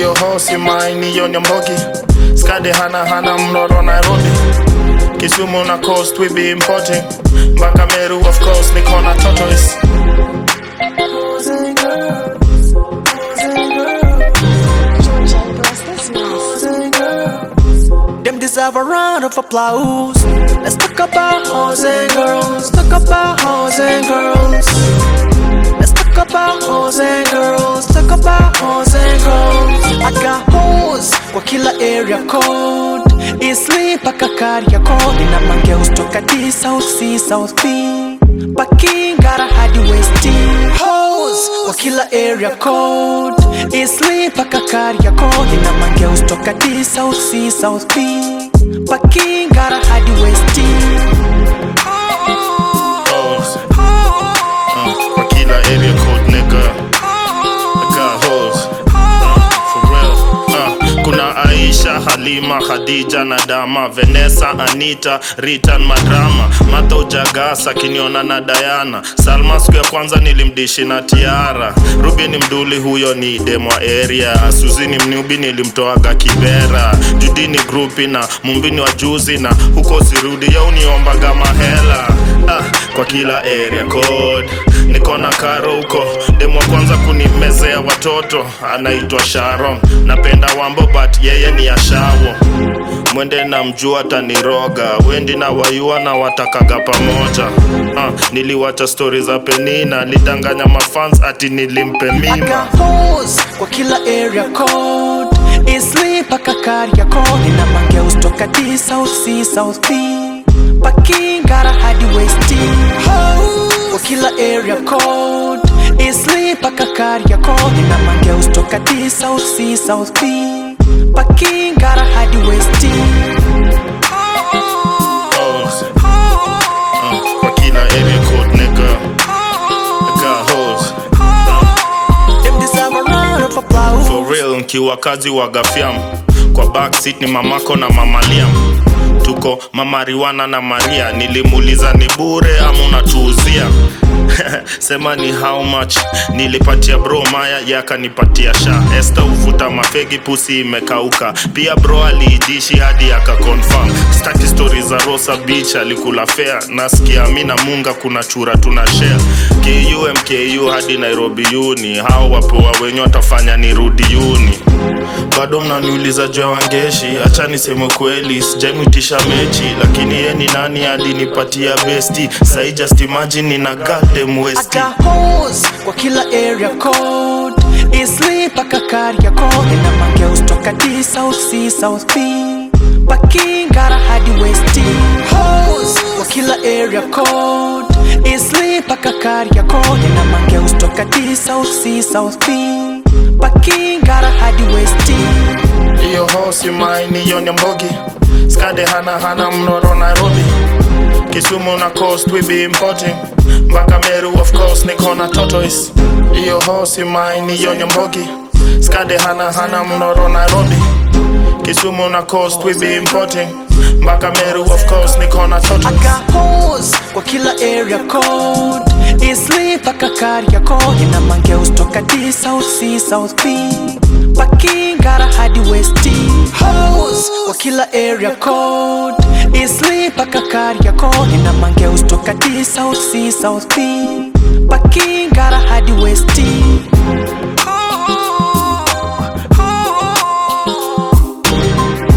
Iyo hosi maini yo nyambogi Skade hana hana mnoro Nairobi Kisumu na coast we be importing Mpaka Meru of course niko na tortoise Georgia, bless this mouth. Them deserve a round of applause. Let's talk about hoes and girls. Talk about hoes and girls. Let's talk about hoes and girls. Talk about hoes and girls. I got hoes kwa kila area code. Eastleigh mpaka Kariakoo. Nina mangeus toka D, South C, South B. Pakingara hadi West D. Hoes kwa kila area code. Eastleigh mpaka Kariakoo. Nina mangeus toka D, South C, South B. Pakingara hadi West D. hoes. Uh, kwa kila area code nigga. I got hoes. Uh, for real. Uh, kuna Aisha, Halima, Khadija na Dama, Vanessa, Anita, Ritan, Madrama, Mata Ujagasa, Kiniona na Diana, Salma siku ya kwanza nilimdishi na Tiara, Ruby ni mduli, huyo ni demwa area, Suzi ni mnubi, nilimtoaga Kibera, Judi ni grupi na Mumbini wa juzi na huko sirudi, ya uniombaga mahela ah, kwa kila area code niko na karo huko demu wa kwanza kunimezea watoto anaitwa sharon napenda wambo but yeye ni ashawo mwende na mjua taniroga wendi na wayua na watakaga pamoja ah, niliwacha stori za penina lidanganya mafans ati nilimpe I mima got hoes kwa kila area code Eastleigh mpaka Kariakoo Nina mangeus toka D, South C, South B Pakingara hadi West D Hoes kwa kila area code Eastleigh mpaka Kariakoo Nina mangeus toka D, South C, South B Pakingara hadi West D hoes. Uh, kwa kila area code nigga I got hoes. Them deserve a round of applause For real nkiwa kazi wa gafiam kwa backseat ni mamako na mamaliam tuko mama Riwana na Maria nilimuuliza ni bure ama unatuuzia sema ni how much nilipatia bro maya yakanipatia sha Esther uvuta mafegi pusi imekauka pia bro aliidishi hadi akaconfirm staki story za Rosa Beach alikula fair nasikia mi na munga kuna chura tuna share KU MKU hadi Nairobi uni hao wapoa wenye watafanya nirudi uni bado mnaniuliza juu ya wangeshi acha niseme kweli sijamwitisha mechi lakini ye ni nani alinipatia besti sai just imagine nina goddamn I westi got hoes kwa kila area code Eastleigh mpaka Kariakoo Nina mangeus toka D, South C, South B Pakingara hadi West D Hoes kwa kila area code Eastleigh mpaka Kariakoo Nina mangeus toka D, South C, South B Pakingara hadi West D iyo hosi maini yo nyambogi skade hana hana mnoro nairobi kisumu na coast we be importing mpaka meru of course niko na tortoise iyo hosi maini yo nyambogi skade hana hana mnoro nairobi kisumu na coast we be importing mpaka meru of course niko na I tortoise got hoes kwa kila area code Eastleigh mpaka Kariakoo Nina mangeus toka D, South C, South B Pakingara hadi West D Hoes kwa kila area code Eastleigh mpaka Kariakoo Nina mangeus toka D, South C, South B Pakingara hadi West D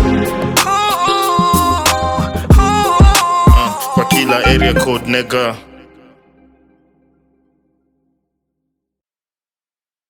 kwa kila area code nigga